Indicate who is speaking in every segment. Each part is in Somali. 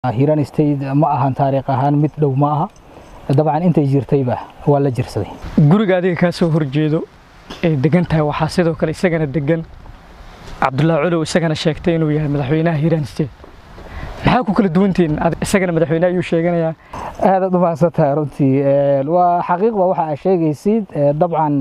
Speaker 1: hiiraan state ma ahan taariikh ahaan mid dhow ma aha dabcan intay jirtayba waa la jirsaday
Speaker 2: guriga adiga kaa soo horjeedo ee degan tahay waxaa sidoo kale isagana degan cabdullaahi culow isagana sheegtay inuu yahay madaxweynaha hiiraan state maxaa ku kala duwantihiin isagana madaxweyne ayuu sheeganayaa
Speaker 1: aadaad u mahadsan tahay runtii waa xaqiiqba waxa aa sheegaysid dabcan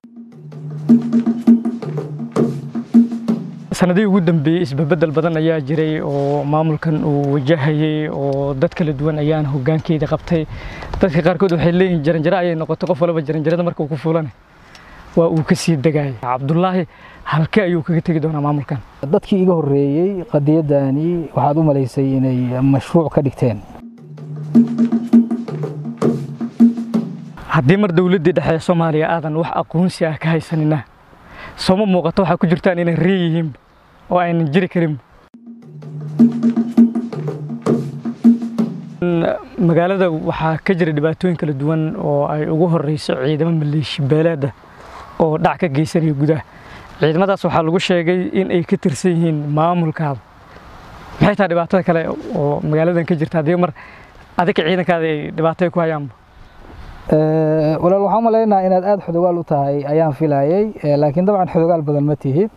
Speaker 2: sanadihii ugu dambeeyey isbabedel badan ayaa jiray oo maamulkan uu wajahayey oo dad kala duwan ayaan hoggaankeeda qabtay dadka qaarkood waxay leeyihiin jaranjaro ayay noqotay qof walba jaranjarada marka uu ku fuulanay waa uu ka sii degayay cabdullaahi halkee ayuu kaga tegi doonaa maamulkan
Speaker 1: dadkii iga horreeyey qadiyadani waxaad u malaysay inay mashruuc ka dhigteen
Speaker 2: haddii mar dowladdii dhexe ee soomaaliya aadan wax aqoonsi ah ka haysanina sooma muuqato waxaa ku jirtaan inay ree yihiin oo aynan jiri karin magaalada waxaa ka jira dhibaatooyin kala duwan oo ay ugu horeyso ciidamo maleeshi beeleeda oo dhac ka geysanaya gudaha ciidamadaas waxaa lagu sheegay in ay ka tirsan yihiin maamulkaada maxay tahay dhibaatada kale oo magaaladan ka jirta haddii mar adiga ciidankaada ay dhibaato ku hayaanba
Speaker 1: walaal waxaan u malaynaa inaad aada xodogaal u tahay ayaan filayay laakiin dabcan xodogaal badan ma tihid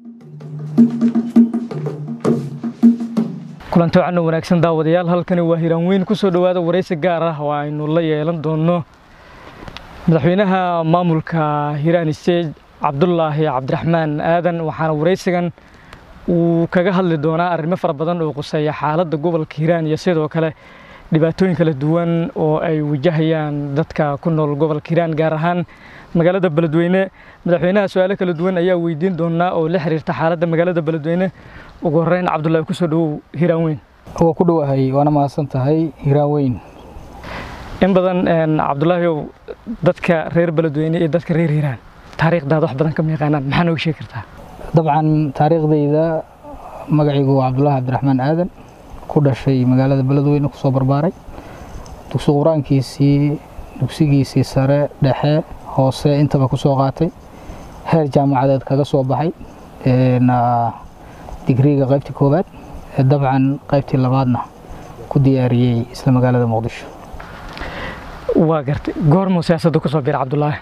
Speaker 2: kulanti wacan oo wanaagsan daawadayaal halkani waa hiraan weyn ku soo dhowaada waraysi gaar ah oo aynu la yeelan doono madaxweynaha maamulka hiiraan stage cabdulaahi cabdiraxmaan aadan waxaana waraysigan uu kaga hadli doonaa arrimo fara badan oo quseeya xaaladda gobolka hiiraan iyo sidoo kale dhibaatooyin kala duwan oo ay wajahayaan dadka ku nool gobolka hiiraan gaar ahaan magaalada beledweyne madaxweynaha su-aalo kala duwan ayaa weydiin doonaa oo la xiriirta xaaladda magaalada beledweyne ugu horreyn cabdullaahi kusoo dhowow hiiraan weyn
Speaker 1: waa ku dhowahay waana mahadsan tahay hiiraan weyn
Speaker 2: in badan cabdullaahiyow dadka reer beledweyne iyo dadka reer hiiraan taariikhdaada wax badan kama yaqaanaan maxaa nooga sheegi kartaa
Speaker 1: dabcan taariikhdayda magacaygu waa cabdullaahi cabdiraxmaan aadan ku dhashay magaalada beledweyne kusoo barbaaray dugsi qur-aankiisii dugsigiisii sare dhexe hoose intaba ku soo qaatay heer jaamacadeed kaga soo baxay digriga qaybtii koowaad dabcan qaybtii labaadna ku diyaariyey isla magaalada muqdisho
Speaker 2: waa gartay goormuu siyaasadda ku soo biira cabdulaahi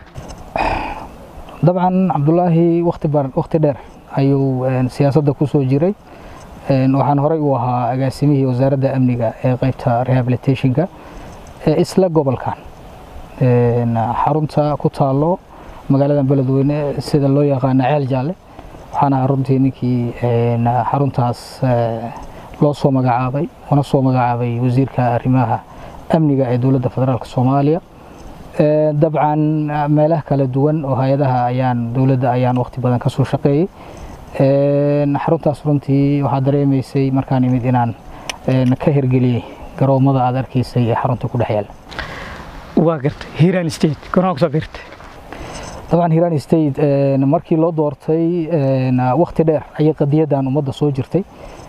Speaker 1: dabcan cabdulaahi wakhti dheer ayuu siyaasadda ku soo jiray waxaan horey u ahaa agaasimihii wasaaradda amniga ee qaybta rehabilitationka ee isla gobolkan xarunta ku taalo magaalada beledweyne sida loo yaqaano ceel jaalle waxaan ahaa runtii ninkii xaruntaas loo soo magacaabay una soo magacaabay wasiirka arrimaha amniga ee dowladda federaalk soomaaliya dabcan meelaha kala duwan oo hay-adaha ayaan dowladda ayaan waqti badan ka soo shaqeeyey xaruntaas runtii waxaa dareemaysay markaan imid inaan ka hirgeliyey garoomada aad arkaysay ee xarunta ku dhex yaala
Speaker 2: waa gartay hiiraan state goormaa kusoo biirtay
Speaker 1: dabcan hiiraan state markii loo doortay waqti dheer ayay qadiyadan ummadda soo jirtay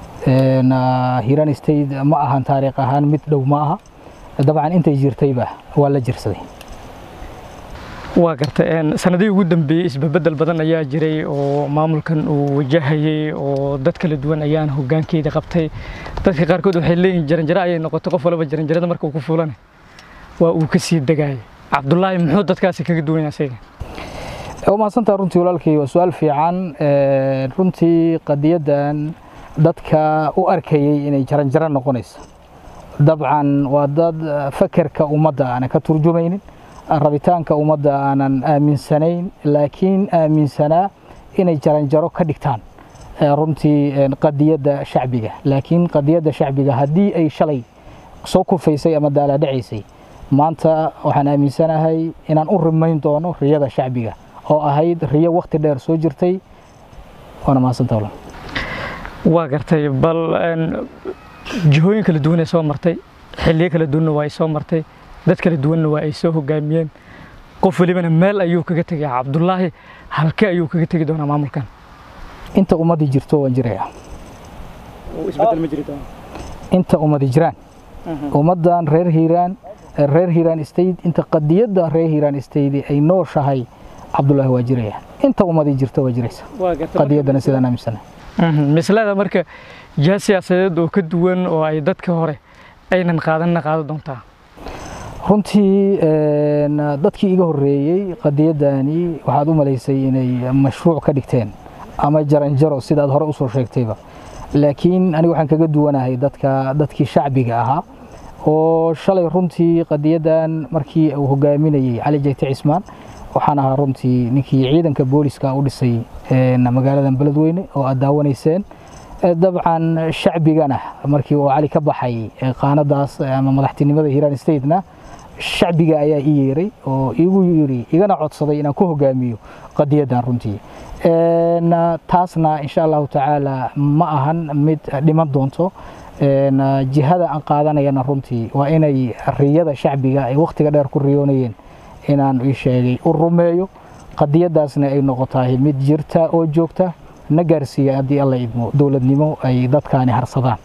Speaker 1: hiiraan state ma ahan taariikh ahaan mid dhow ma aha dabcan intay jirtayba waa la jirsaday
Speaker 2: waa gartay sanadihii ugu dambeeyey isbabedel badan ayaa jiray oo maamulkan uu wajahayey oo dad kala duwan ayaan hoggaankeeda qabtay dadka qaarkood waxay leeyihiin jaranjaro ayay noqotay qof walba jaranjarada marka uu ku fuulanay waa uu ka sii degayay cabdullaahi muxuu dadkaasi kaga duwan yahay isaga
Speaker 1: waa mahadsantaa runtii walaalkay waa su-aal fiican runtii qadiyadan dadka u arkayey inay jaranjaro noqonayso dabcan waa dad fakerka ummadda aanan ka turjumaynin rabitaanka ummadda aanan aaminsanayn laakiin aaminsanaa inay jaranjaro ka dhigtaan runtii qadiyadda shacbiga laakiin qadiyadda shacbiga haddii ay shalay soo kufaysay ama daalaadhacaysay maanta waxaan aaminsanahay inaan u rimayn doono riyada shacbiga oo ahayd riyo wakhti dheer soo jirtay waana mahadsanta walaal
Speaker 2: waa gartay bal jihooyin kala duwan ay soo martay xilliyo kala duwanna waa ay soo martay dad kala duwanna waa ay soo hogaamiyeen qof welibana meel ayuu kaga tegay cabdullaahi halkee ayuu kaga tegi doonaa maamulkan
Speaker 1: inta ummadii jirto waan jirayaa inta ummadi jiraan ummaddan reer hiiraan reer hiiraan state inta qadiyadda reer hiiraan state ay nooshahay cabdullaahi waa jiraya inta ummadii jirto waa jiraysa qadiyaddana sidaan aaminsanahay
Speaker 2: mislada marka jiha siyaasadeed oo ka duwan oo ay dadka hore aynan qaadanna qaadan doontaa
Speaker 1: runtii dadkii iga horreeyey qadiyadani waxaad u malaysay inay mashruuc ka dhigteen ama jaranjaro sidaad hore usoo sheegtayba laakiin aniga waxaan kaga duwanahay dadka dadkii shacbiga ahaa oo shalay runtii qadiyadan markii uu hogaaminayey cali jayte cismaan waxaan ahaa runtii ninkii ciidanka booliska u dhisay magaaladan beledweyne oo aad daawanayseen dabcan shacbigana markii uu cali ka baxay qaanadaas ama madaxtinimada hiiraan statena shacbiga ayaa ii yeeray oo igu yiri igana codsaday inaan ku hogaamiyo qadiyadan runtii taasna insha allahu tacaala ma ahan mid dhiman doonto jihada aan qaadanayana runtii waa inay riyada shacbiga ay wakhtiga dheer ku riyoonayeen inaan ii sheegay u rumeeyo qadiyadaasna ay noqotahay mid jirta oo joogta na gaarsiiya haddii alla idmo dowladnimo ay dadkaani harsadaan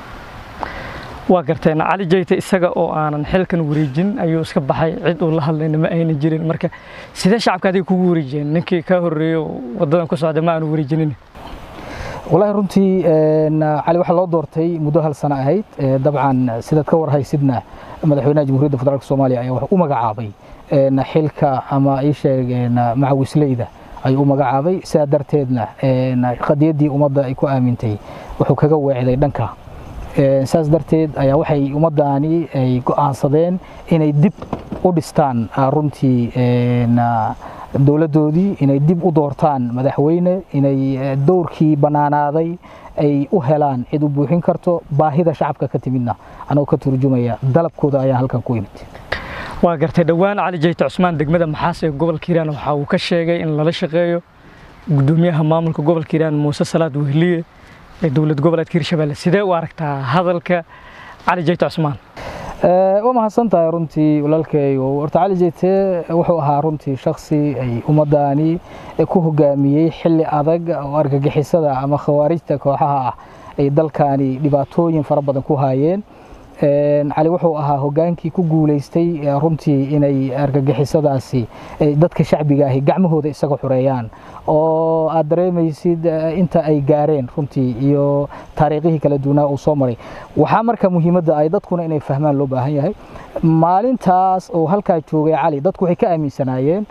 Speaker 2: waa garteen cali jayte isaga oo aanan xilkan wareejin ayuu iska baxay cid uu la hadlayna ma ayna jirin marka sidee shacabka adiga kugu wareejiyeen ninkii ka horreeyo wadadan ku socda ma aanu wareejinin
Speaker 1: والله runtii cali waxaa loo doortay muddo hal sano ahayd dabcan sidaad ka warhaysidna madaxweynaha jamhuuriyadda federaalk soomaaliya ayaa wax u magacaabay xilka ama ii sheeg macawisleyda ayuu u magacaabay sidaa darteedna qadiyaddii ummadda ay ku aamintay wuxuu kaga weecday dhanka saas darteed ayaa waxay ummaddaani ay go'aansadeen inay dib u dhistaan runtii dowladdoodii inay dib u doortaan madaxweyne inay dowrkii bannaanaaday ay u helaan cid u buuxin karto baahida shacabka ka timidna anagoo ka turjumaya dalabkooda ayaa halkan ku imid
Speaker 2: waa gartay dhowaan cali jayte cusmaan degmada maxaas ee gobolka hiiraan waxa uu ka sheegay in lala shaqeeyo gudoomiyaha maamulka gobolka hiiraan muuse salaad wehliye ee dowlad goboleedka hirshabelle sidee u aragtaa hadalka cali jayte cusmaan
Speaker 1: waa mahadsan tahay runtii walaalkay horta cali jayte wuxuu ahaa runtii shaksi ay ummaddaani ku hogaamiyey xilli adag oo argagixisada ama khawaarijta kooxaha ah ay dalkaani dhibaatooyin fara badan ku haayeen cali wuxuu ahaa hogaankii ku guulaystay runtii inay argagixisadaasi dadka shacbiga ahi gacmahooda isaga xureeyaan oo aad dareemaysid inta ay gaareen runtii iyo taariikhihii kala duwanaa uu soo maray waxaa marka muhiimadda ay dadkuna inay fahmaan loo baahan yahay maalintaas oo halkaa joogay cali dadku waxay ka aaminsanaayeen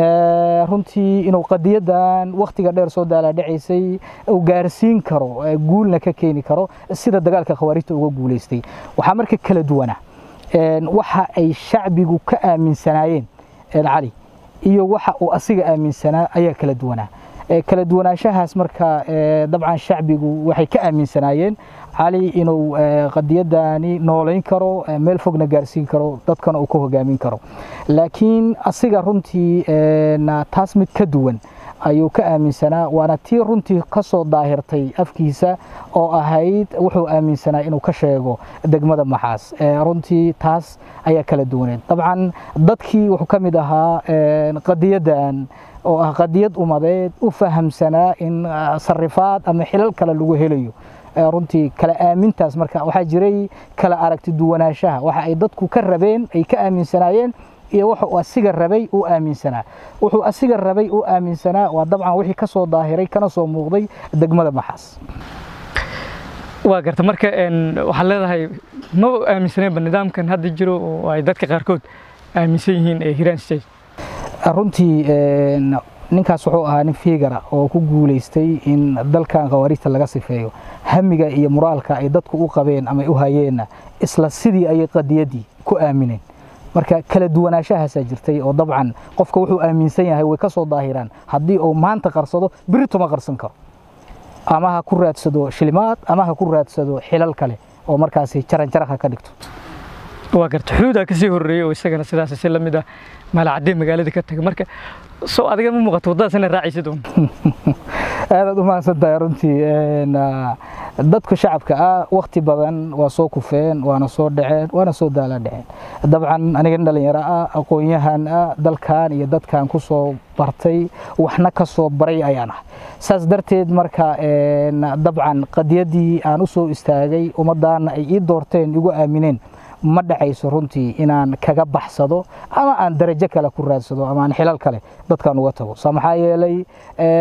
Speaker 1: runtii inuu qadiyadan wakhtiga dheer soo daalaadhacaysay uu gaarsiin karo guulna ka keeni karo sida dagaalka khawaarijta uga guulaystay waxaa marka kala duwana waxa ay shacbigu ka aaminsanaayeen cali iyo waxa uu asiga aaminsanaa ayaa kala duwanaa kala duwanaanshahaas marka dabcan shacbigu waxay ka aaminsanaayeen cali inuu qadiyadani noolayn karo meel fogna gaarsiin karo dadkana uu ka hogaamin karo laakiin asiga runtii taas mid ka duwan ayuu ka aaminsanaa waana tii runtii ka soo daahirtay afkiisa oo ahayd wuxuu aaminsanaa inuu ka sheego degmada maxaas runtii taas ayaa kala duwaneed dabcan dadkii wuxuu ka mid ahaa qadiyadan oo ah qadiyad umadeed u fahamsanaa in sarifaad ama xilal kale lagu helayo runtii kala aamintaas marka waxaa jiray kala aragti duwanaanshaha waxa ay dadku ka rabeen ay ka aaminsanaayeen iyo wuxuu asiga rabay uu aaminsanaa wuxuu asiga rabay uu aaminsanaa waa dabcan wixii ka soo daahiray kana soo muuqday degmada maxaas
Speaker 2: waa garta marka waxaad leedahay ma aaminsaneenba nidaamkan hadda jiro oo ay dadka qaarkood aaminsan yihiin ee hiraan state
Speaker 1: runtii ninkaas wuxuu ahaa nin fiigara oo ku guulaystay in dalkan khawaarijta laga sifeeyo hamiga iyo muraalka ay dadku u qabeen ama u hayeenna isla sidii ayay qadiyaddii ku aamineen marka kala duwanaanshahaasa jirtay oo dabcan qofka wuxuu aaminsan yahay way ka soo daahiraan haddii uu maanta qarsado berito ma qarsan karo ama ha ku raadsado shilimaad ama ha ku raadsado xilal kale oo markaasi jaranjaraha ka dhigto
Speaker 2: waa garta xuduudaa kasii horreeyey oo isagana sidaas si lamid ah maalacadee magaalada ka taga marka soo adiga ma muuqato waddadaas ina raacaysid un
Speaker 1: aadaad u mahadsan tahay runtii dadka shacabka ah wakti badan waa soo kufeen waana soo dhaceen waana soo daala dhaceen dabcan aniga nin dhalinyaro ah aqoon-yahan ah dalkan iyo dadkan ku soo bartay waxna ka soo baray ayaan ah saas darteed marka dabcan qadiyaddii aan u soo istaagay ummaddaana ay ii doorteen igu aamineen ma dhacayso runtii inaan kaga baxsado ama aan darajo kale ku raadsado ama aan xilal kale dadkan uga tago sa maxaa yeelay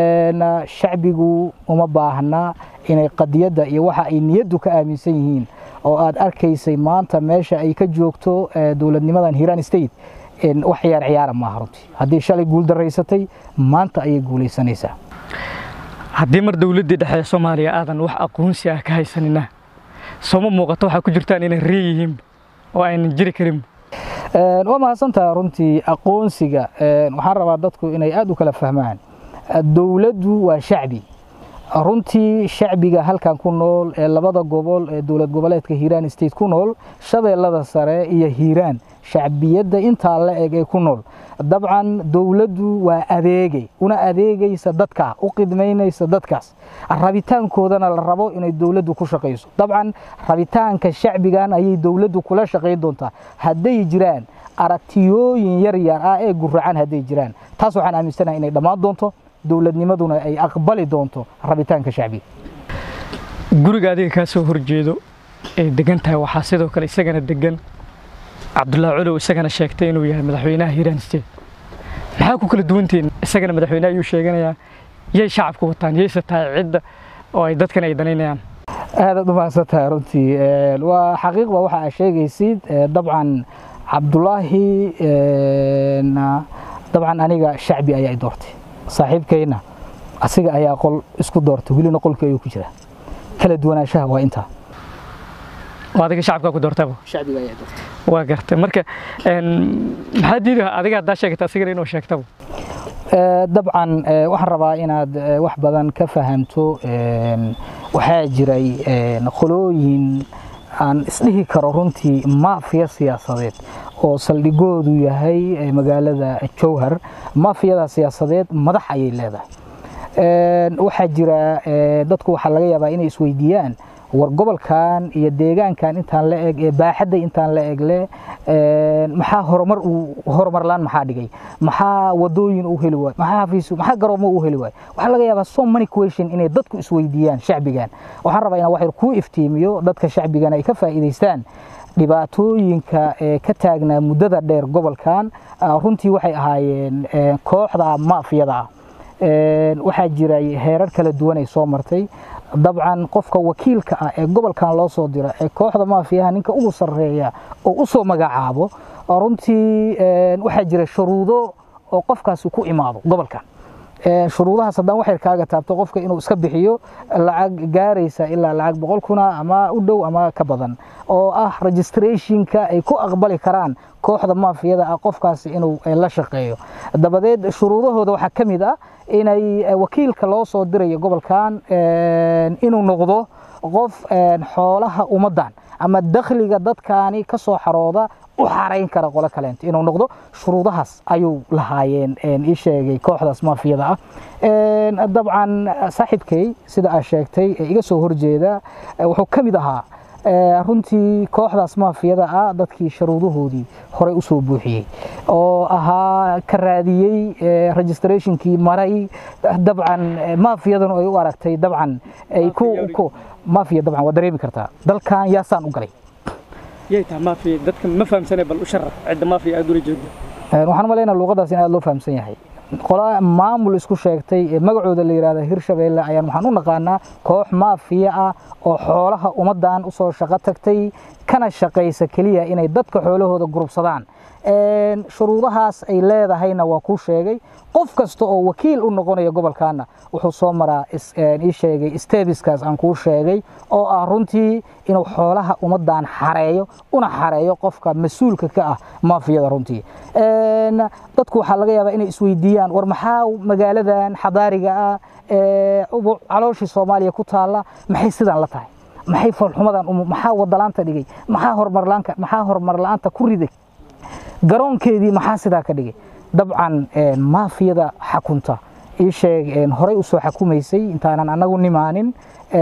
Speaker 1: shacbigu uma baahna inay qadiyadda iyo waxa ay niyaddu ka aaminsan yihiin oo aad arkaysay maanta meesha ay ka joogto dowladnimadan hiiraan state wax ciyaar ciyaara maaha runtii haddii shalay guul daraysatay maanta ayay guulaysanaysaa
Speaker 2: haddii mar dowladdii dhexe soomaaliya aadan wax aqoonsi ah ka haysanina sooma muuqato waxaa ku jirtaan inay ree yihiin oo aynan jiri karin
Speaker 1: waa mahadsantaha runtii aqoonsiga waxaan rabaa dadku inay aad u kala fahmaan dowladdu waa shacbi runtii shacbiga halkan ku nool ee labada gobol ee dowlad goboleedka hiiraan state ku nool shabeellada sare iyo hiiraan shacbiyadda intaa la eg ee ku nool dabcan dowladdu waa adeegay una adeegaysa dadka u qidmaynaysa dadkaas rabitaankoodana la rabo inay dowladdu ku shaqayso dabcan rabitaanka shacbigan ayay dowladdu kula shaqayn doontaa hadday jiraan aragtiyooyin yar yar ah ee guracan hadday jiraan taas waxaan aaminsanahay inay dhammaan doonto dowladnimaduna ay aqbali doonto rabitaanka shacbiga
Speaker 2: guriga adiga kaa soo horjeedo ee degan tahay waxaa sidoo kale isagana degan cabdullaahi culow isagana sheegtay inuu yahay madaxweynaha hiiraan state maxaa ku kala duwantihiin isagana madaxweyne ayuu sheeganayaa yay shacabku wataan yayse tahay cidda oo ay dadkan ay danaynayaan
Speaker 1: aadaad u mahadsantahay runtii waa xaqiiqba waxa aad sheegaysid dabcan cabdulaahi dabcan aniga shacbi ayaa i doortay saaxiibkayna asiga ayaa qol isku doortay welina qolkii ayuu ku jira kala duwanaanshaha waa intaa
Speaker 2: adiga shacabkaa ku doortaba
Speaker 1: shacbiga ayaa doortay
Speaker 2: waa gartay marka maxaa diidi adiga haddaa sheegta asigana inuu sheegtaba
Speaker 1: dabcan waxaan rabaa inaad wax badan ka fahamto waxaa jiray qolooyin aan isdhihi karo runtii maafiya siyaasadeed oo saldhigoodu yahay magaalada jowhar maafiyada siyaasadeed madax ayay leedahay waxaa jira dadku waxaa laga yaabaa inay isweydiiyaan war gobolkan iyo deegaankan intaan la eg ee baaxadda intaan la eg leh maxaa horumar uu horumarlaan maxaa dhigay maxaa wadooyin u heli waay maxaa xafiis maxaa garoomo u heli waay waxaa laga yaabaa so many question inay dadku isweydiiyaan shacbigan waxaan rabaa inaan wax yar kuu iftiimiyo dadka shacbigan ay ka faa'iidaystaan dhibaatooyinka ee ka taagnaa muddada dheer gobolkan runtii waxay ahaayeen kooxda maafiyada ah waxaa jiray heerar kala duwan ay soo martay dabcan qofka wakiilka ah ee gobolkan loo soo dira ee kooxda maafiyaha ninka ugu sarreeya oo u soo magacaabo runtii waxaa jira shuruudo oo qofkaasi ku imaado gobolkan shuruudahaas haddaan waxyar kaaga taabto qofka inuu iska bixiyo lacag gaaraysa ilaa lacag boqol kuna ama u dhow ama ka badan oo ah registrationka ay ku aqbali karaan kooxda maafiyada ah qofkaasi inuu la shaqeeyo dabadeed shuruudahooda waxaa ka mid ah inay wakiilka loo soo dirayo gobolkan inuu noqdo qof xoolaha ummaddan ama dakhliga dadkaani ka soo xarooda u xarayn kara qolo kaleento inuu noqdo shuruudahaas ayuu lahaayeen ii sheegay kooxdaas maafiyada ah dabcan saaxiibkay sida aad sheegtay ee iga soo horjeeda wuxuu ka mid ahaa runtii kooxdaas maafiyada ah dadkii sharuudahoodii horey u soo buuxiyey oo ahaa ka raadiyey registrationkii maray dabcan maafiyadanu ay u aragtay dabcan ay ku maafiya dabcan waa dareemi kartaa dalkan yaasaan u galay
Speaker 2: yay tahay maafiya dadka ma fahamsanay bal u sharax cidda maafiya aad ula jeedo
Speaker 1: waxaan malaynaa luuqadaas in aad loo fahamsan yahay qola maamul isku sheegtay ee magacooda la yidhahda hirshabeelle ayaan waxaan u naqaanaa koox maafiya ah oo xoolaha ummaddan usoo shaqo tagtay kana shaqaysa keliya inay dadka xoolahooda gurubsadaan shuruudahaas ay leedahayna waa kuu sheegay qof kasta oo wakiil u noqonaya gobolkaana wuxuu soo maraa ii sheegay stebiskaas aan kuu sheegay oo ah runtii inuu xoolaha ummaddan xareeyo una xareeyo qofka mas-uulka ka ah maafiyada runtii dadku waxaa laga yaabaa inay isweydiiyaan war maxaa magaaladan xadaariga ah ee calooshii soomaaliya ku taalla maxay sidan la tahay maxay foolxumadan maxaa wadalaanta dhigay maxaa horumarlaanka maxaa horumar la-aanta ku riday garoonkeedii maxaa sidaa ka dhigay dabcan maafiyada xakunta ii sheeg horey u soo xakumaysay intaanan annagu nimaanin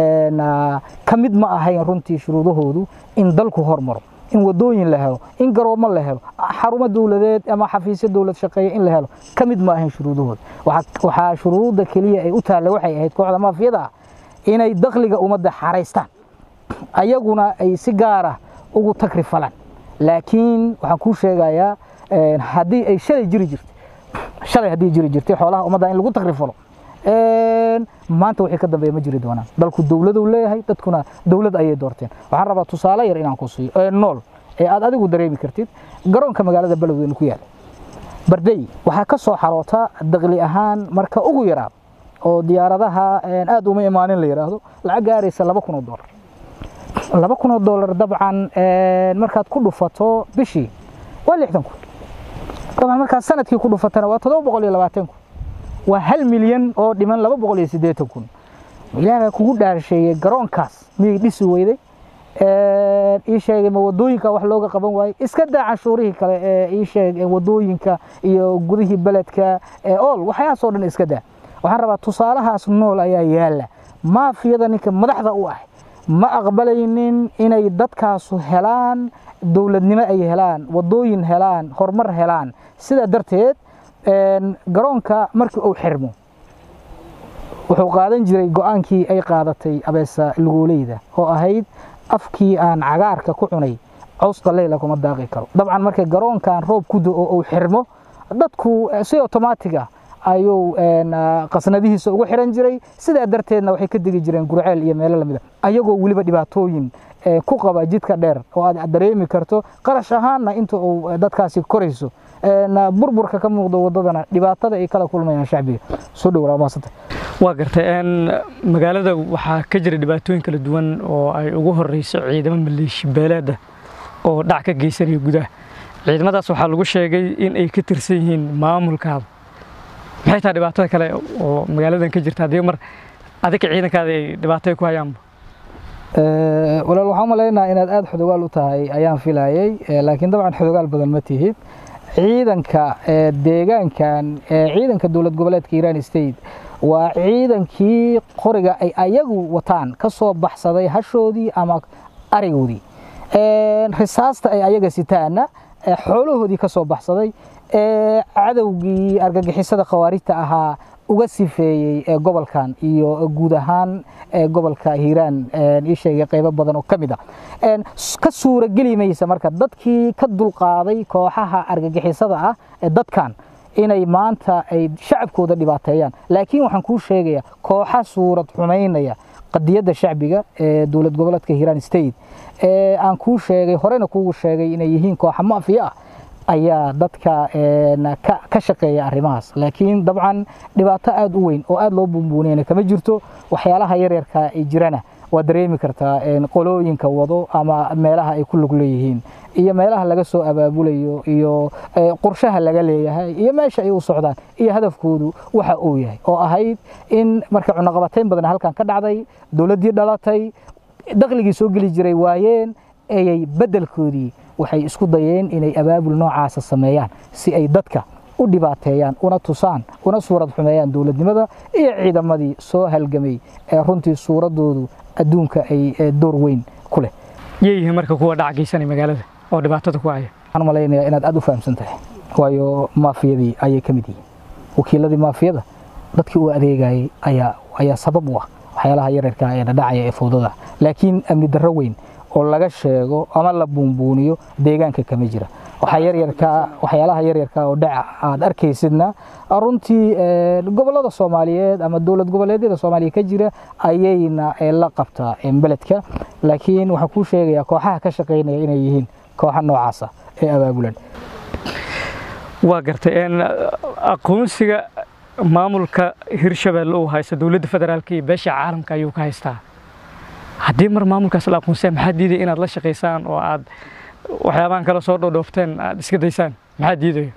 Speaker 1: ka mid ma ahayn runtii shuruudahoodu in dalku hormaro in wadooyin la helo in garoomo la helo xarumo dowladeed ama xafiisyo dowlad shaqeeya in la helo ka mid ma ahayn shuruudahooda waxaa shuruudda keliya ay u taalla waxay ahayd kooxda maafiyada ah inay dakhliga ummadda xaraystaan ayaguna ay si gaara ugu tagri falaan laakiin waxaan kuu sheegayaa haddii ay shalay jiri jirtay shalay haddii jiri jirtay xoolaha ummadda in lagu tagrifalo maanta wixii ka dambeeya ma jiri doonaan dalku dowladuu leeyahay dadkuna dowlad ayay doorteen waxaan rabaa tusaale yar inaan ku siiyo ee nool ee aad adigu dareemi kartid garoonka magaalada beledweyne ku yaala bardey waxaa ka soo xaroota daqli ahaan marka ugu yaraad oo diyaaradaha aad uma imaanin la yidhaahdo lacag gaaraysa laba kun oo doolar laba kun oo doolar dabcan markaad ku dhufato bishii waa lixdan kun dabcan markaad sanadkii ku dhufatana waa todoba boqol iyo labaatan kun waa hal milyan oo dhiman laba boqol iyo siddeetan kun ilaah baa kugu dhaarsheeyey garoonkaas miyay dhisi weyday ii sheegay ma wadooyinka wax looga qaban waayey iska daa canshuurihii kale ee ii sheeg wadooyinka iyo gudihii beledka ee ool waxyahaasoo dhan iska daa waxaan rabaa tusaalahaas nool ayaa yaala maafiyada ninka madaxda u ah ma aqbalaynin inay dadkaasu helaan dowladnimo ay helaan wadooyin helaan horumar helaan sidaa darteed garoonka markii uu xirmo wuxuu qaadan jiray go-aankii ay qaadatay abeesa luguuleyda oo ahayd afkii aan cagaarka ku cunay cawska leyla kuma daaqi karo dabcan markay garoonkan roob ku do oo uu xirmo dadku si otomaatig ah ayuu qasnadihiisa ugu xiran jiray sidaa darteedna waxay ka degi jireen gurceel iyo meelo lamida ayagoo weliba dhibaatooyin ku qaba jidka dheer oo aad dareemi karto qarash ahaanna inta uu dadkaasi korayso burburka ka muuqdo wadadana dhibaatada ay kala kulmayaan shacbiga soo dhow maasanta
Speaker 2: waa gartay magaalada waxaa ka jira dhibaatooyin kala duwan oo ay ugu horeyso ciidamo maleeshi beeleeda oo dhac ka geysanaya gudaha ciidamadaas waxaa lagu sheegay in ay ka tirsan yihiin maamulkaada maxay tahay dhibaatada kale oo magaaladan ka jirta haddii mar adika ciidankaada ay dhibaato ku hayaanba
Speaker 1: walaal waxaan umalaynaa inaad aada xodogaal u tahay ayaan filayay laakiin dabcan xodogaal badan ma tihid ciidanka deegaankan ciidanka dowlad goboleedka iran state waa ciidankii qoriga ay ayagu wataan ka soo baxsaday hashoodii ama arigoodii risaasta ay ayaga sitaana xoolahoodii ka soo baxsaday cadowgii argagixisada khawaarijta ahaa uga sifeeyey gobolkan iyo guud ahaan gobolka hiiraan ii sheegay qaybo badan oo ka mid ah ka suurageli maysa marka dadkii ka dulqaaday kooxaha argagixisada ah ee dadkan inay maanta ay shacabkooda dhibaateeyaan laakiin waxaan kuu sheegayaa kooxa suurad xumaynaya qadiyadda shacbiga ee dowlad goboleedka hiiraan state ee aan kuu sheegay horena kuugu sheegay inay yihiin kooxa maafiya ah ayaa dadka ka shaqeeya arrimahaas laakiin dabcan dhibaato aada u weyn oo aada loo buunbuuniyana kama jirto waxyaalaha yaryarka ay jirana waa dareemi kartaa qolooyinka wado ama meelaha ay ku lug leeyihiin iyo meelaha laga soo abaabulayo iyo qorshaha laga leeyahay iyo meesha ay u socdaan iyo hadafkoodu waxa uu yahay oo ahayd in marka cunaqabatayn badan halkan ka dhacday dowladdii dhalatay dakhligii soo geli jiray waayeen ayay beddelkoodii waxay isku dayeen inay abaabul noocaasa sameeyaan si ay dadka u dhibaateeyaan una tusaan una suurad xumeeyaan dowladnimada iyo ciidamadii soo halgamay ee runtii suuraddoodu adduunka ay door weyn ku leh
Speaker 2: yeeyihiin marka kuwa dhac geysanay magaalada oo dhibaatada ku haya
Speaker 1: waxaan malaynayaa inaad aada u fahamsan tahay waayo maafiyadii ayay ka mid yihiin wakiiladii maafiyada dadkii u adeegayay ayaa ayaa sabab u ah waxyaalaha yaryarka ee dhadhacaya ee fowdada laakiin amni darro weyn oo laga sheego ama la buunbuuniyo deegaanka kama jira waxaa yaryarka waxyaalaha yaryarka oo dhaca aad arkaysidna runtii gobolada soomaaliyeed ama dowlad goboleedyada soomaaliya ka jira ayayna la qabtaa beledka laakiin waxaan kuu sheegayaa kooxaha ka shaqaynaya inay yihiin kooxa noocaasa ee abaabulan
Speaker 2: waa gartay aqoonsiga maamulka hirshabelle uu haysta dowladda federaalka iyo beesha caalamka ayuu ka haystaa haddii mar maamulkaas la aqoonsaya maxaa diidaya inaad la shaqaysaan oo aad waxyaabahan kale soo dhoodhoofteen aad iska daysaan maxaa diidaya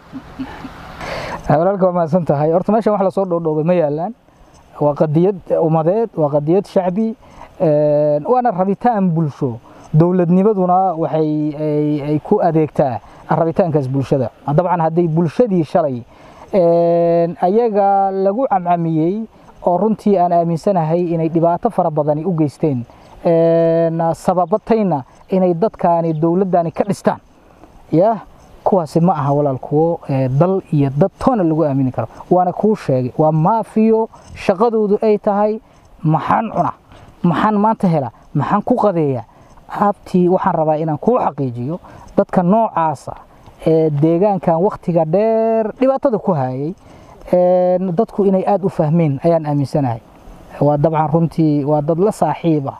Speaker 1: walaalka waa mahadsan tahay horta meeshan wax lasoo dhoodhoobay ma yaalaan waa qadiyad ummadeed waa qadiyad shacbi waana rabitaan bulsho dowladnimaduna waxay ay ku adeegtaa rabitaankaas bulshada dabcan hadday bulshadii shalay ayaga lagu camcamiyey oo runtii aan aaminsanahay inay dhibaato fara badani u geysteen sababatayna inay dadkaani dowladdani ka dhistaan ya kuwaasi ma aha walaal kuwo dal iyo dad toona lagu aamini karo waana kuu sheegay waa maafiyo shaqadoodu ay tahay maxaan cuna maxaan maanta hela maxaan ku qadeeya habtii waxaan rabaa inaan kuu xaqiijiyo dadka noocaasa ee deegaankan wakhtiga dheer dhibaatada ku hayay dadku inay aada u fahmeen ayaan aaminsanahay waa dabcan runtii waa dad la saaxiiba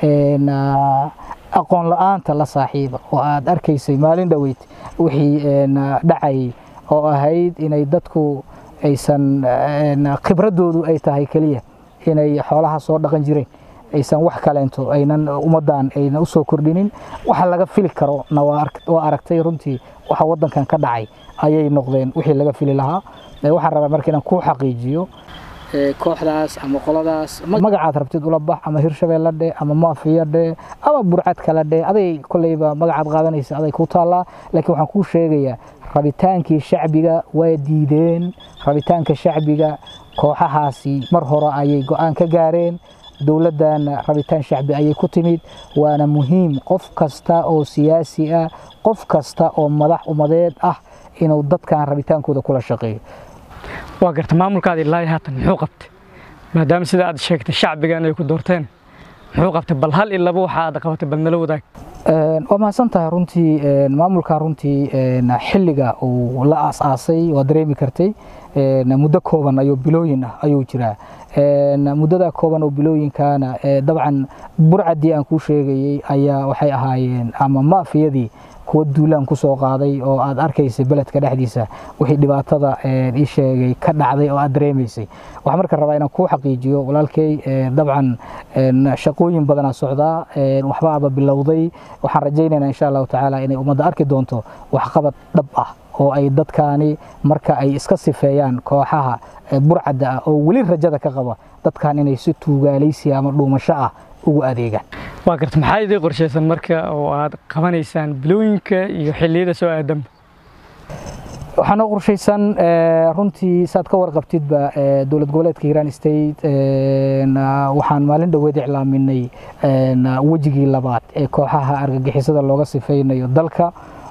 Speaker 1: aqoon la-aanta la saaxiiba oo aad arkaysay maalin dhoweyd wixii dhacayay oo ahayd inay dadku aysan khibradoodu ay tahay keliya inay xoolaha soo dhaqan jireen aysan wax kaleento aynan ummaddan aynan u soo kordhinin waxa laga fili karo na waa aragtay runtii waxa waddankan ka dhacay ayay noqdeen wixii laga fili lahaa waxaan rabaa marka inaan kuu xaqiijiyo kooxdaas ama qoladaas magacaad rabtid ula bax ama hirshabeelle dhe ama maafiya dhe ama burcad kale dhe aday kolleyba magacaad qaadanaysa aday ku taallaa laakiin waxaan kuu sheegayaa rabitaankii shacbiga waa diideen rabitaanka shacbiga kooxahaasi mar hore ayay go-aan ka gaareen dowladdan rabitaan shacbi ayay ku timid waana muhiim qof kasta oo siyaasi ah qof kasta oo madax umadeed ah inuu dadkan rabitaankooda kula shaqeeyo
Speaker 2: waa garta maamulkaada ilaahi haatan muxuu qabtay maadaama sida aad sheegtay shacbigan ay ku doorteen muxuu qabtay bal hal ilaba waxa aad qabatay bal nala wadaag
Speaker 1: waa mahadsan tahay runtii maamulkan runtii xilliga uu la aas-aasay waa dareemi kartay muddo kooban ayuu bilooyin ah ayuu jiraa muddada kooban oo bilooyinkaana dabcan burcadii aan kuu sheegayey ayaa waxay ahaayeen ama maafiyadii kuwa duulaan ku soo qaaday oo aad arkaysay beledka dhexdiisa wixii dhibaatada ii sheegay ka dhacday oo aad dareemaysay waxaan marka rabaa inaan kuu xaqiijiyo walaalkay dabcan shaqooyin badanaa socdaa waxbaaba bilowday waxaan rajaynaynaa insha allahu tacaala inay ummadda arki doonto waxqabad dhab ah oo ay dadkaani marka ay iska sifeeyaan kooxaha burcadda ah oo weli rajada ka qaba dadkan inay si tuugaalaysi ama dhuumasho ah ugu adeegaan
Speaker 2: waa garta maxaa idii qorshaysan marka oo aad qabanaysaan bilooyinka iyo xilliyada soo aadama
Speaker 1: waxaa noo qorshaysan runtii saad ka warqabtidba dowlad goboleedka hiiraan state waxaan maalin dhoweed iclaaminay wejigii labaad ee kooxaha argagixisada looga sifeynayo dalka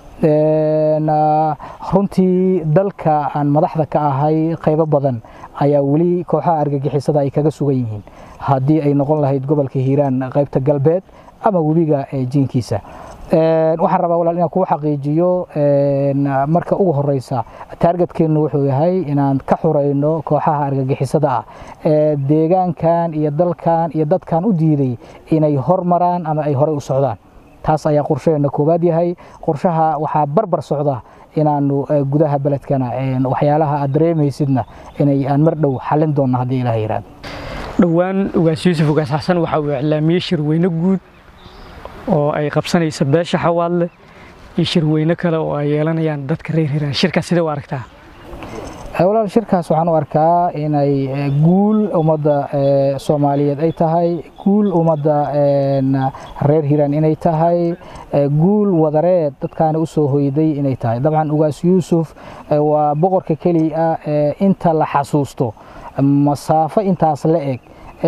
Speaker 1: runtii dalka aan madaxda ka ahay qaybo badan ayaa weli kooxaha argagixisada ay kaga sugan yihiin haddii ay noqon lahayd gobolka hiiraan qaybta galbeed ama webiga jiinkiisa waxaan rabaa walaal inaan kuu xaqiijiyo marka ugu horeysa taargetkeennu wuxuu yahay inaan ka xurayno kooxaha argagixisada ah ee deegaankan iyo dalkan iyo dadkan u diiday inay hormaraan ama ay horey u socdaan taas ayaa qorshaheena koowaad yahay qorshaha waxaa barbar socda inaanu gudaha beledkana waxyaalaha aad dareemaysidna inay aan mar dhow xalin doonno haddii ilaah yiraahdo
Speaker 2: dhowaan ugaas yuusuf ugaas xasan waxa uu iclaamiyey shirweyne guud oo ay qabsanaysa beesha xawaadle iyo shirweyne kale oo ay yeelanayaan dadka reer hiiraan shirkaas sidee u aragtaa
Speaker 1: walaal shirkaas waxaan u arkaa inay guul ummadda soomaaliyeed ay tahay guul ummadda reer hiiraan inay tahay guul wadareed dadkaani u soo hoyday inay tahay dabcan ugaas yuusuf waa boqorka keliya inta la xasuusto masaafo intaas la eg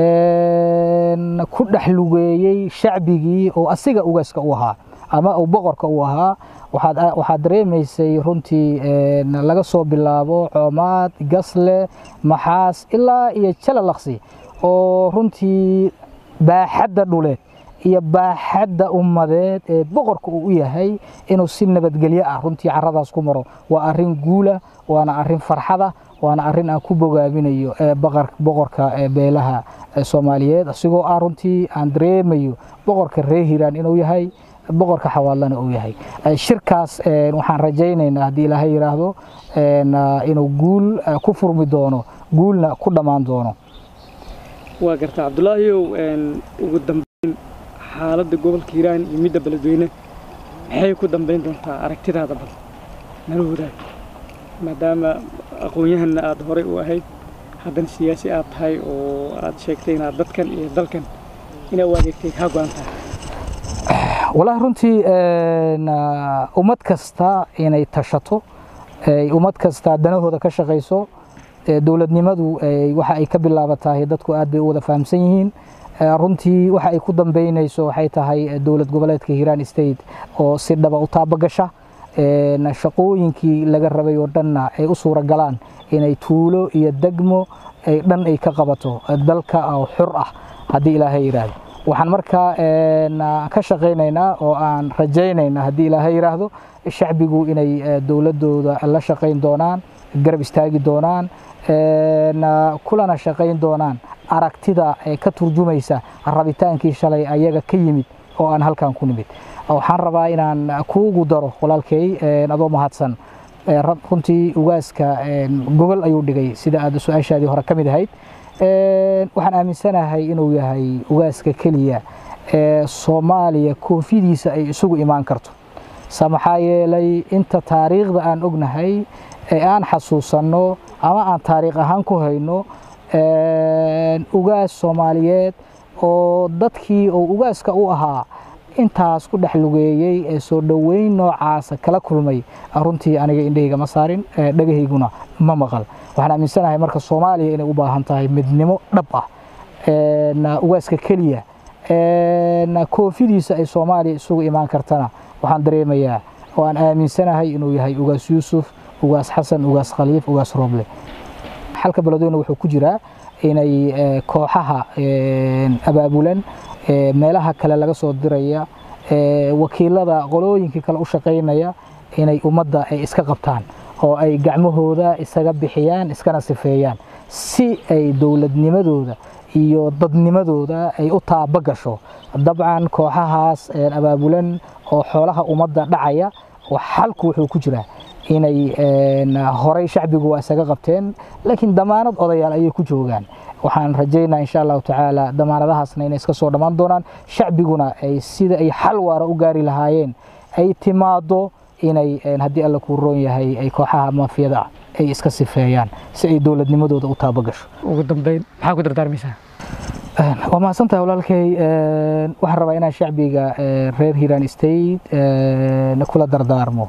Speaker 1: ku dhex lugeeyey shacbigii oo asiga ugaaska u ahaa ama uu boqorka u ahaa waxaad dareemaysay runtii laga soo bilaabo coomaad gasle maxaas ilaa iyo jalalaqsi oo runtii baaxadda dhuleed iyo baaxadda ummadeed ee boqorka uu u yahay inuu si nabadgelyo ah runtii caradaas ku maro waa arrin guula waana arrin farxada waana arrin aan ku bogaabinayo boqorka beelaha soomaaliyeed asigoo ah runtii aan dareemayo boqorka reer hiiraan inuu yahay boqorka xawaadlana uu yahay shirkaas waxaan rajaynaynaa haddii ilaahay yidhaahdo inuu guul ku furmi doono guulna ku dhammaan doono
Speaker 2: waa garta cabdulaahiyow ugu dambeyn xaaladda gobolka hiiraan iyo midda beledweyne maxay ku dambeyn doontaa aragtidaada bal nala wadaag maadaama aqoon-yahanna aada horey u ahayd haddana siyaasi aad tahay oo aad sheegtay inaad dadkan iyo dalkan inaa u adeegtay kaa go-an tahay
Speaker 1: wallaahi runtii ummad kasta inay tashato ummad kasta danahooda ka shaqayso dowladnimadu waxa ay ka bilaabatahay dadku aad bay u wada fahamsan yihiin runtii waxa ay ku dambeynayso waxay tahay dowlad goboleedka hiiraan state oo si dhaba u taabagasha shaqooyinkii laga rabay oo dhanna ay u suura galaan inay tuulo iyo degmo ay dhan ay ka qabato dalka oo xur ah haddii ilaahay yidhaahdo waxaan markaa ka shaqaynaynaa oo aan rajaynaynaa haddii ilaahay yidhaahdo shacbigu inay dowladooda la shaqayn doonaan garab istaagi doonaan kulana shaqayn doonaan aragtida ee ka turjumaysa rabitaankii shalay ayaga ka yimid oo aan halkan ku nimid waxaan rabaa inaan kuugu daro walaalkay adoo mahadsan runtii ugaaska gogol ayuu dhigay sida aad su-aashaadii hore ka mid ahayd waxaan aaminsanahay inuu yahay ugaaska keliya ee soomaaliya koofidiisa ay isugu imaan karto sa maxaa yeelay inta taariikhda aan ognahay ee aan xasuusanno ama aan taariikh ahaan ku hayno ugaas soomaaliyeed oo dadkii uu ugaaska u ahaa intaas ku dhex lugeeyey ee soo dhoweyn noocaasa kala kulmay runtii aniga indhahayga ma saarin dhagahayguna ma maqal waxaan aaminsanahay marka soomaaliya inay u baahan tahay midnimo dhab ah ugaaska keliya koofidiisa ay soomaaliya isugu imaan kartana waxaan dareemayaa oo aan aaminsanahay inuu yahay ugaas yuusuf ugaas xasan ugaas khaliif ugaas rooble xalka beledweyne wuxuu ku jiraa inay kooxaha abaabulan meelaha kale laga soo diraya wakiilada qolooyinkii kale u shaqaynaya inay ummadda ay iska qabtaan oo ay gacmahooda isaga bixiyaan iskana sifeeyaan si ay dowladnimadooda iyo dadnimadooda ay u taaba gasho dabcan kooxahaas abaabulan oo xoolaha ummadda dhacaya xalku wuxuu ku jiraa inay horey shacbigu waa isaga qabteen laakiin damaanad odayaal ayay ku joogaan waxaan rajaynaa insha allahu tacaala damaanadahaasna inay iska soo dhammaan doonaan shacbiguna ay sida ay xal waara u gaari lahaayeen ay timaado inay haddii alla kuu roon yahay ay kooxaha maafiyada ah ay iska sifeeyaan si ay dowladnimadooda u taaba gasho
Speaker 2: ugu dambeyn maxaa ku dardaarmaysaa
Speaker 1: waa mahadsantahay walaalkay waxaan rabaa inaan shacbiga reer hiiraan state kula dardaarmo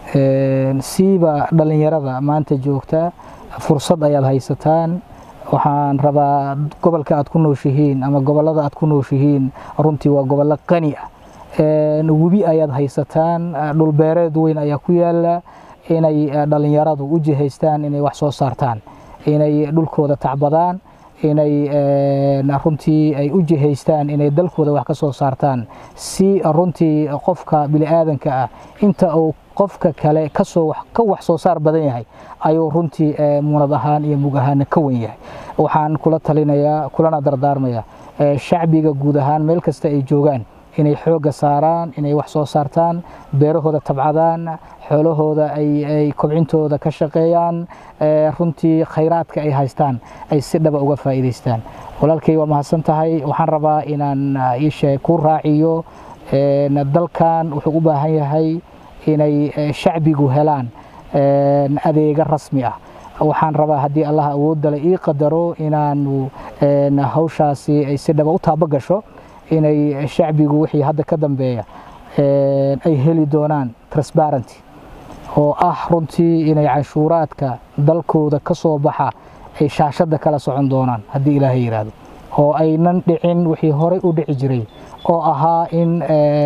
Speaker 1: siiba dhallinyarada maanta joogta fursad ayaad haysataan waxaan rabaa gobolka aad ku nooshihiin ama gobolada aad ku nooshihiin runtii waa gobollo qani ah webi ayaad haysataan dhulbeereed weyn ayaa ku yaala inay dhallinyaradu u jihaystaan inay wax soo saartaan inay dhulkooda tacbadaan inay runtii ay u jihaystaan inay dalkooda wax ka soo saartaan si runtii qofka bini'aadanka ah inta uu qofka kale kasoo ka wax soo saar badan yahay ayuu runtii munad ahaan iyo mug ahaana ka wen yahay waxaan kula talinayaa kulana dardaarmayaa shacbiga guud ahaan meel kasta ay joogaan inay xoogga saaraan inay wax soo saartaan beerahooda tabcadaan xoolahooda ay kobcintooda ka shaqeeyaan runtii khayraadka ay haystaan ay si dhaba uga faa'iidaystaan walaalkay waa mahadsan tahay waxaan rabaa inaan iishe ku raaciyo dalkan wuxuu u baahan yahay inay shacbigu helaan adeega rasmi ah waxaan rabaa haddii allah awoodale ii qadaro inaanu hawshaasi ay si dhaba u taaba gasho inay shacbigu wixii hadda ka dambeeya ay heli doonaan transparenty oo ah runtii inay canshuuraadka dalkooda ka soo baxa ay shaashadda kala socon doonaan haddii ilaahay yidhaahdo oo aynan dhicin wixii horey u dhici jiray oo ahaa in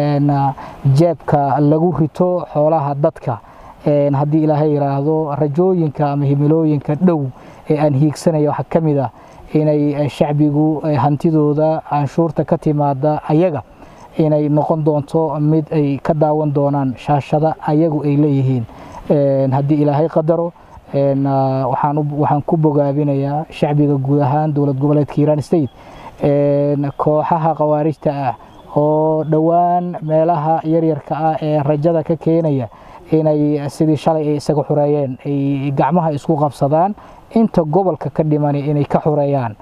Speaker 1: jeebka lagu rito xoolaha dadka haddii ilaahay yidhaahdo rajooyinka ama himilooyinka dhow ee aan hiigsanaya waxaa ka mid ah inay shacbigu hantidooda canshuurta ka timaada ayaga inay noqon doonto mid ay ka daawan doonaan shaashada ayagu ay leeyihiin haddii ilaahay qadaro waxaan ku bogaabinayaa shacbiga guud ahaan dowlad goboleedka hiiraan state kooxaha khawaarijta ah oo dhowaan meelaha yaryarka ah ee rajada ka keenaya inay sidii shalay ay isaga xureeyeen ay gacmaha isku qabsadaan inta gobolka ka dhimani inay ka xureeyaan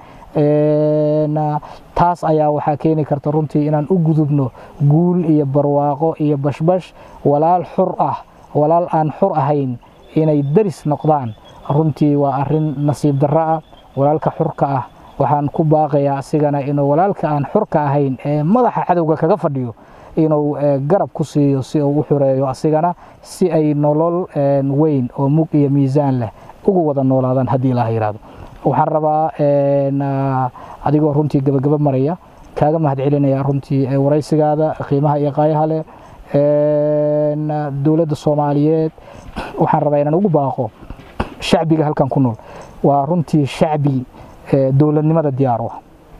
Speaker 1: taas ayaa waxaa keeni karta runtii inaan u gudubno guul iyo barwaaqo iyo bashbash walaal xur ah walaal aan xur ahayn inay daris noqdaan runtii waa arin nasiib darro ah walaalka xurka ah waxaan ku baaqayaa asigana inuu walaalka aan xurka ahayn ee madaxa cadowga kaga fadhiyo inuu garab ku siiyo si uu u xureeyo asigana si ay nolol weyn oo mug iyo miisaan leh ugu wada noolaadaan haddii ilaah yidhaahdo waxaan rabaa adigoo runtii gabagaba maraya kaaga mahadcelinaya runtii waraysigaada qiimaha iyo qaayaha leh dowladda soomaaliyeed waxaan rabaa inaan ugu baaqo shacbiga halkan ku nool waa runtii shacbi dowladnimada diyaar u ah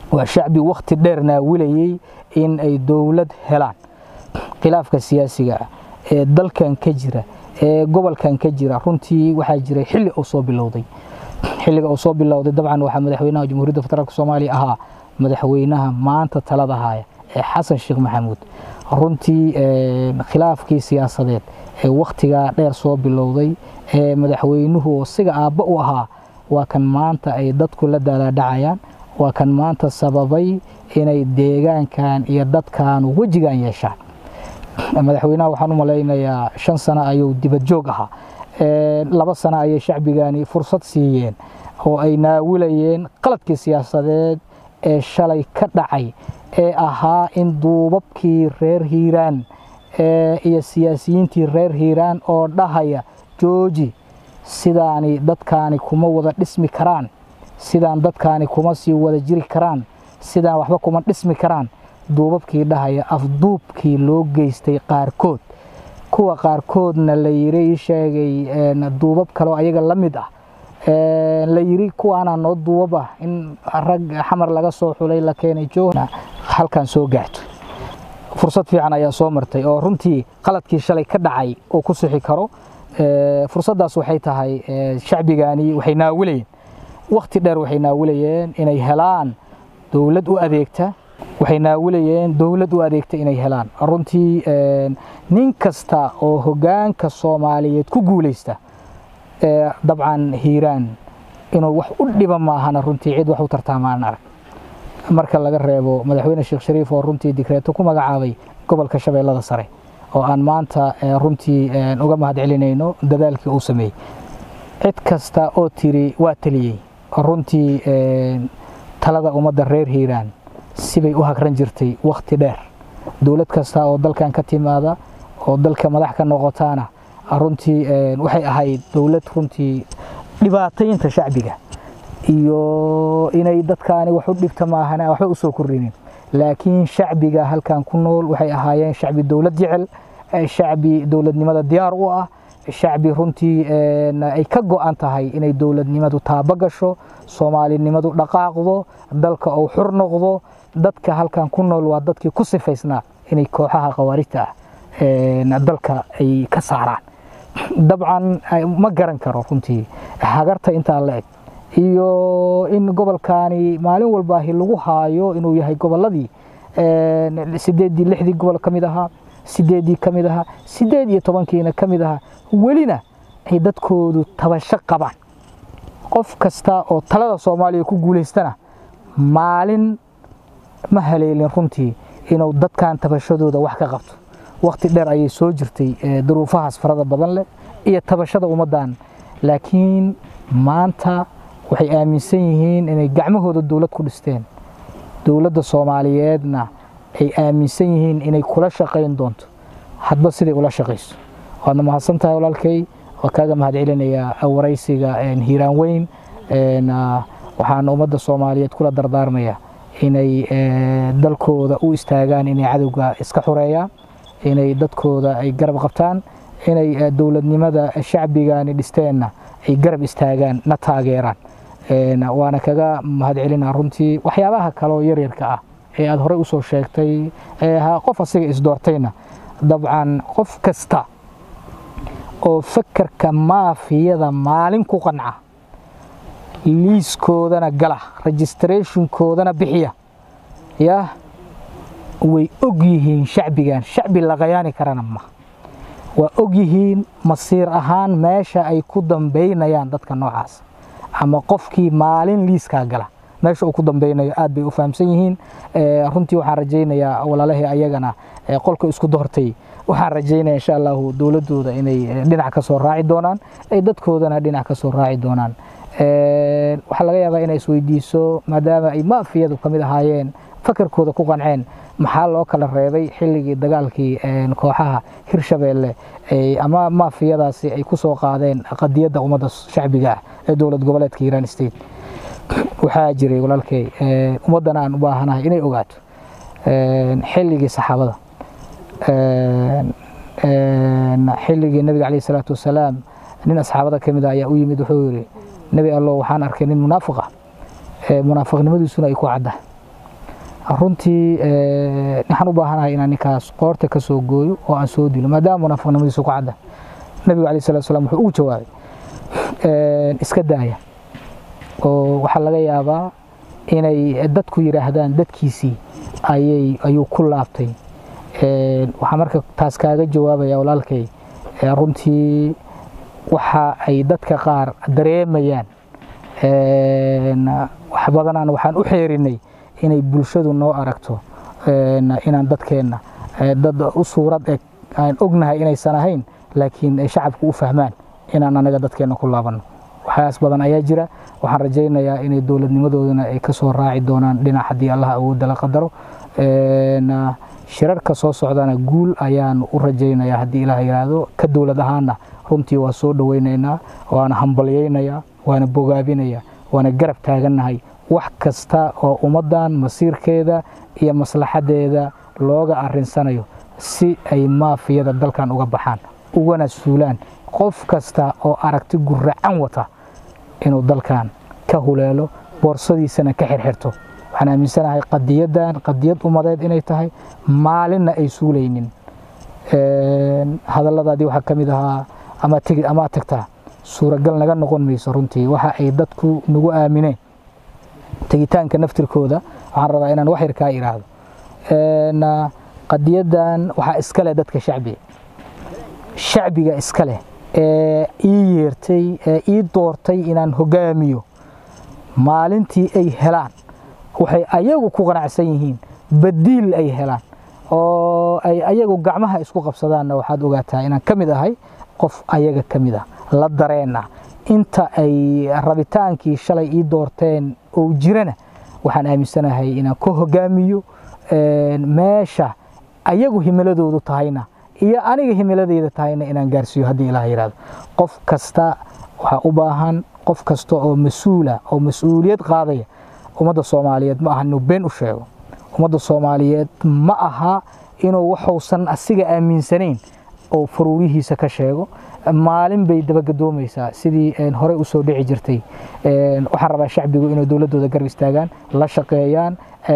Speaker 1: waa shacbi wakhti dheer naawilayey in ay dowlad helaan khilaafka siyaasiga ah ee dalkan ka jira ee gobolkan ka jira runtii waxaa jiray xilli uu soo bilowday xilliga uu soo bilowday dabcan waxaa madaxweynaha jamhuuriyadda federaalk soomaaliya ahaa madaxweynaha maanta talada haya ee xasan sheekh maxamuud runtii khilaafkii siyaasadeed ee wakhtigaa dheer soo bilowday ee madaxweynuhu siga aabba u ahaa waa kan maanta ay dadku la daalaadhacayaan waa kan maanta sababay inay deegaankan iyo dadkan wejigan yeeshaan madaxweynaha waxaan u malaynayaa shan sano ayuu dibad joog ahaa laba sano ayay shacbigani fursad siiyeen oo ay naawilayeen qaladkii siyaasadeed ee shalay ka dhacay ee ahaa in duubabkii reer hiiraan iyo siyaasiyiintii reer hiiraan oo dhahaya jooji sidaani dadkaani kuma wada dhismi karaan sidaan dadkaani kuma sii wada jiri karaan sidaan waxba kuma dhismi karaan duubabkii dhahaya afduubkii loo geystay qaarkood kuwa qaarkoodna la yiri sheegay duubab kaleo ayaga la mid ah la yiri kuwaana noo duubab ah in rag xamar laga soo xulay la keenay joogna halkan soo gaarto fursad fiican ayaa soo martay oo runtii qaladkii shalay ka dhacay oo ku sixi karo fursaddaas waxay tahay shacbigani waxay naawilayeen wakhti dheer waxay naawilayeen inay helaan dowlad u adeegta waxay naawilayeen dowlad u adeegta inay helaan runtii nin kasta oo hoggaanka soomaaliyeed ku guulaysta dabcan hiiraan inuu wax u dhiba maahana runtii cid wax u tartaamaan arag marka laga reebo madaxweyne sheekh shariif oo runtii digreeto ku magacaabay gobolka shabeellada sare oo aan maanta runtii uga mahad celinayno dadaalkii uu sameeyey cid kasta oo tiri waa taliyey runtii talada ummadda reer hiiraan sibay u hagran jirtay wakhti dheer dowlad kasta oo dalkan ka timaada oo dalka madax ka noqotaana runtii waxay ahayd dowlad runtii dhibaataynta shacbiga iyo inay dadkaani wax u dhibta maahana waxba u soo kordhinin laakiin shacbiga halkan ku nool waxay ahaayeen shacbi dowlad jecel shacbi dowladnimada diyaar u ah shacbi runtii ay ka go'an tahay inay dowladnimadu taabo gasho soomaalinimadu dhaqaaqdo dalka uu xur noqdo dadka halkan ku nool waa dadkii ku sifaysnaa inay kooxaha khawaarijta ah dalka ay ka saaraan dabcan ma garan karo runtii hagarta intaa la eg iyo in gobolkaani maalin walbaahi lagu haayo inuu yahay gobolladii sideeddii lixdii gobol ka mid ahaa sideeddii ka mid ahaa sideed iyo tobankiina ka mid ahaa welina ay dadkoodu tabasho qabaan qof kasta oo talada soomaaliya ku guulaystana maalin ma haleelin runtii inuu dadkan tabashadooda wax ka qabto wakhti dheer ayay soo jirtay duruufahaas farada badan leh iyo tabashada ummaddan laakiin maanta waxay aaminsan yihiin inay gacmahooda dowlad ku dhisteen dowladda soomaaliyeedna ay aaminsan yihiin inay kula shaqayn doonto hadba siday ula shaqayso waadna mahadsan tahay walaalkay waa kaaga mahad celinayaa waraysiga hiiraan weyn waxaan ummadda soomaaliyeed kula dardaarmaya inay dalkooda u istaagaan inay cadowga iska xoreeyaan inay dadkooda ay garab qabtaan inay dowladnimada shacbigani dhisteenna ay garab istaagaan na taageeraan waana kaga mahad celinaa runtii waxyaabaha kaleoo yaryarka ah ee aada horey usoo sheegtay ee ahaa qof asiga isdoortayna dabcan qof kasta oo fakerka maafiyada maalin ku qanca liiskoodana gala registrationkoodana bixiya yah way og yihiin shacbigan shacbi la qayaani karana ma waa og yihiin masiir ahaan meesha ay ku dambaynayaan dadka noocaas ama qofkii maalin liiskaa gala meesha uu ku dambeynayo aad bay u fahamsan yihiin runtii waxaan rajaynayaa walaalahii ayagana qolka isku doortay waxaan rajaynaya insha allahu dowladooda inay dhinac ka soo raaci doonaan ay dadkoodana dhinac ka soo raaci doonaan waxaa laga yaabaa inay isweydiiso maadaama ay maafiyadu ka mid ahaayeen fakarkooda ku qanceen maxaa loo kala reebay xilligii dagaalkii kooxaha hirshabeelle ama maafiyadaasi ay ku soo qaadeen qadiyadda ummadda shacbiga ah ee dowlad goboleedka hiiraan state waxaa jiray walaalkay ummaddana aan u baahanahay inay ogaato xilligii saxaabada xilligii nabiga caleyhi salaatu wasalaam nin asxaabada ka mid ah ayaa u yimid wuxuu yidhi nebi allo waxaan arkay nin munaafiq ah munaafiqnimadiisuna ay ku cadda runtii waxaan u baahanahay inaan ninkaas qoorta ka soo gooyo oo aan soo dilo maadaama munaafiqnimadiisu ku cadda nabigu alayh salatu salam wuxuu ugu jawaabay iska daaya oo waxaa laga yaabaa inay dadku yidhaahdaan dadkiisii ayay ayuu ku laabtay waxaa marka taas kaaga jawaabaya walaalkay runtii waxa ay dadka qaar dareemayaan wax badanaan waxaan u xeerinay inay bulshadu noo aragto inaan dadkeenna dad u suurad eg aan ognahay inaysan ahayn laakiin ay shacabku u fahmaan inaan anaga dadkeenna ku laabanno waxyaas badan ayaa jira waxaan rajaynayaa inay dowladnimadoodana ay ka soo raaci doonaan dhinac haddii allah awoodda la qadaro shirarka soo socdana guul ayaan u rajaynayaa haddii ilaah yidhaahdo ka dowlad ahaana runtii waa soo dhowaynaynaa waana hambalyaynayaa waana bogaabinayaa waana garab taagannahay wax kasta oo ummaddan masiirkeeda iyo maslaxadeeda looga arinsanayo si ay maafiyada dalkan uga baxaan ugana suulaan qof kasta oo aragti guracan wata inuu dalkan ka huleelo boorsadiisana ka xirxirto waxaan aaminsanahay qadiyaddan qadiyad ummadeed inay tahay maalinna ay suulaynin hadalladaadii waxaa ka mid ahaa amaad tagtaa suuragal naga noqon mayso runtii waxa ay dadku nagu aamineen tegitaanka naftirkooda waxaan rabaa inaan wax yar kaa idhaahdo qadiyaddan waxaa iska leh dadka shacbiga shacbiga iska leh ee ii yeertay ee ii doortay inaan hogaamiyo maalintii ay helaan waxay ayagu ku qanacsan yihiin badiil ay helaan oo ay ayagu gacmaha isku qabsadaanna waxaad ogaataa inaan ka mid ahay qof ayaga ka mid ah la dareenna inta ay rabitaankii shalay ii doorteen oo jirana waxaan aaminsanahay inaan ka hogaamiyo meesha ayagu himiladoodu tahayna iyo aniga himiladeyda tahayna inaan gaarsiiyo haddii ilaah yidhahdo qof kasta waxaa u baahan qof kasta oo mas-uula oo mas-uuliyad qaadaya ummadda soomaaliyeed ma aha inuu been u sheego ummadda soomaaliyeed ma aha inuu waxuusan asiga aaminsanayn oo faruurihiisa ka sheego maalin bay dabagadoomaysaa sidii horey usoo dhici jirtay waxaan rabaa shacbigu inay dowladooda garab istaagaan la shaqeeyaan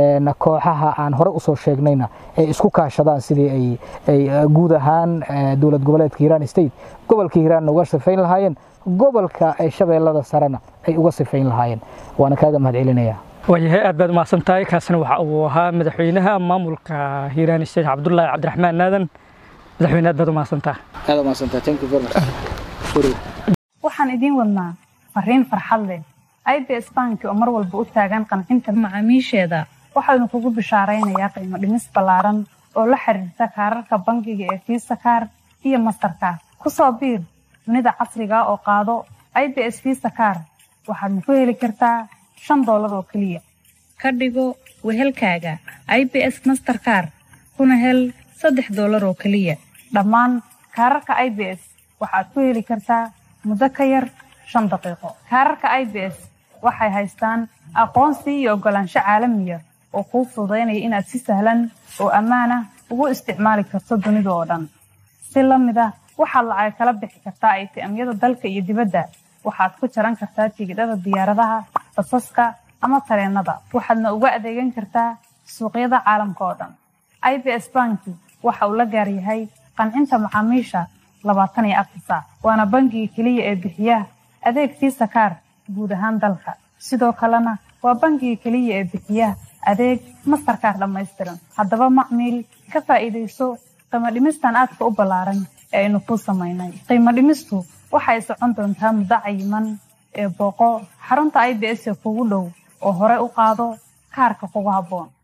Speaker 1: kooxaha aan horey usoo sheegnayna ay isku kaashadaan sidii ay guud ahaan dowlad goboleedka hiiraan state gobolka hiiraanna uga sifayn lahaayeen gobolka shabeellada sarena ay uga sifayn lahaayeen waana kaaga mahad celinaya
Speaker 2: waayahay aad baad umahadsan tahay kaasina waxa uu ahaa madaxweynaha maamulka hiiraan state cabdullaahi cabdiraxmaan aadan madaxweyne aad baad umahadsantaha
Speaker 1: aad umahadsantaha thank you very much
Speaker 3: waxaan idiin wadnaa fariin farxad leh i b s banki oo mar walba u taagan qancinta macaamiisheeda waxaanu kugu bishaaraynayaa qiimo dhimis ballaaran oo la xiriirta kaararka bangiga ee fiisa kaar iyo mastarkaar ku soo biir dunida casriga oo qaado i b s fiisa kaar waxaadna ku heli kartaa shan doolar oo keliya ka dhigo wehelkaaga i b s masterkaar kuna hel saddex doolar oo keliya dhammaan kaararka i b s waxaad ku heli kartaa muddo ka yar shan daqiiqo kaararka i b s waxay haystaan aqoonsi iyo oggolaansho caalamiya oo kuu fududaynaya inaad si sahlan oo ammaana ugu isticmaali karto dunida oo dhan si la mid ah waxaad lacag kala bixi kartaa atm-yada dalka iyo dibadda waxaad ku jaran kartaa tigidhada diyaaradaha basaska ama tareennada waxaadna uga adeegan kartaa suuqyada caalamka oo dhan i b s banki waxa uu la gaar yahay qancinta macaamiisha labaatan iyo afar saac waana bangiga keliya ee bixiya adeeg fiisa kaar guud ahaan dalka sidoo kalena waa bangiga keliya ee bixiya adeeg mastarkaar dhammaystiran haddaba macmiil ka faa'iidayso qiimo dhimistan aadka u ballaaran ee aynu kuu samaynay qiimo dhimistu waxay socon doontaa muddo cayiman ee booqo xarunta i b s ee kugu dhow oo hore u qaado kaarka kugu habboon